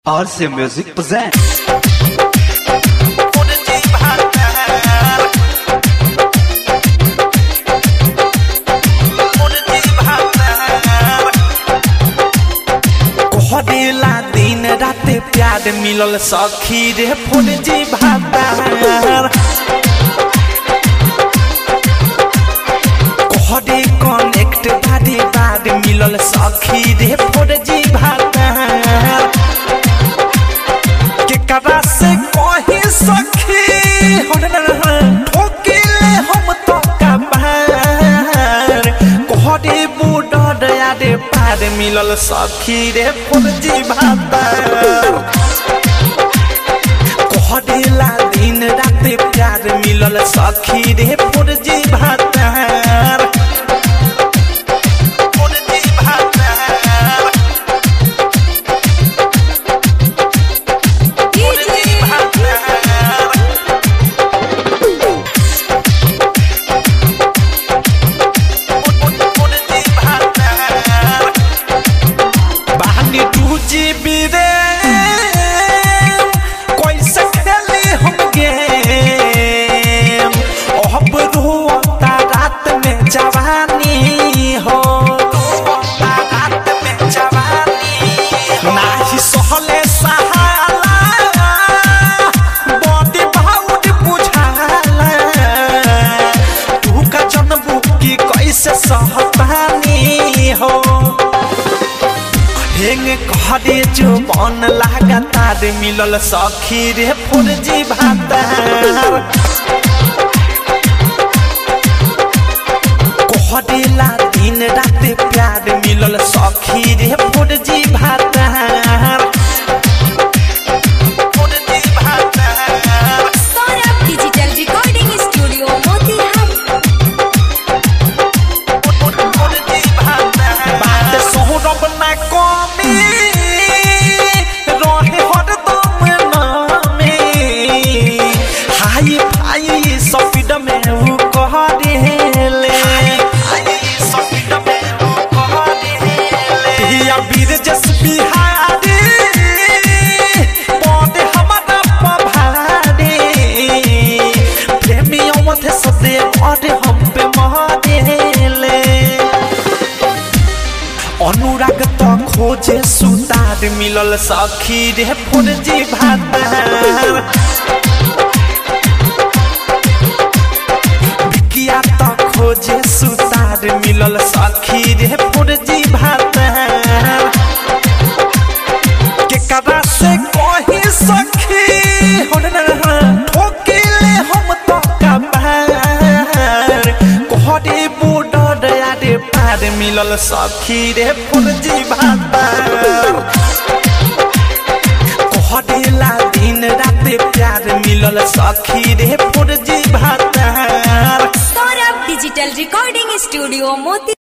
RC Music present. कोहरेला दिन राते प्यार मिलल सखी रे फुलजी भातार कोहरे कनेक्ट बारे बार मिलल सखी रे फुलजी भातार केकरा से कही सखी ठोकिले हम तो कबार कोहरे बूढ़ यारे पार मिलल सखी रे फुलजी भातार कोहरेला दिन राते प्यार मिलल सखी रे फुलजी भातार फुलजी भातार फुलजी भातार फुलजी भातार बानी टूजी बिरे कैसे खेली हम गेम अब रोता रात में जवानी हो रोता रात में जवानी नाही सहले सहाला बॉडी भाउड बुझाला तू का जनबू की कैसे सहतानी हो हेंग कहरे जो मन लगातार मिलल सखी रे फुरजी भातार कहरेला दिन राते प्यार मिलल सखी रे फुरजी भातार फुरजी भातार Saurabh digital recording studio Motihari बात सोहरब ना कमी रहे हरदम नामे हाई फाई स्पीड में उ कह देले या वीर जस बिहारी पौधे हमारा पभारे प्रेमी अवध सदे और हम पे महादेले अनुराग त खोजे सुतार मिलल सखी रे फुरजी भातार बिकिया त खोजे सुतार मिलल सखी रे फुरजी भातार केकरा से कही सखी ठोकिले हम तो कबार कोहरे बूढ़ यारे पार मिलल सखी रे फुलजी भातार कोहरेला दिन राते प्यार मिलल सखी रे फुलजी भातार सौरभ डिजिटल रिकॉर्डिंग स्टूडियो मोती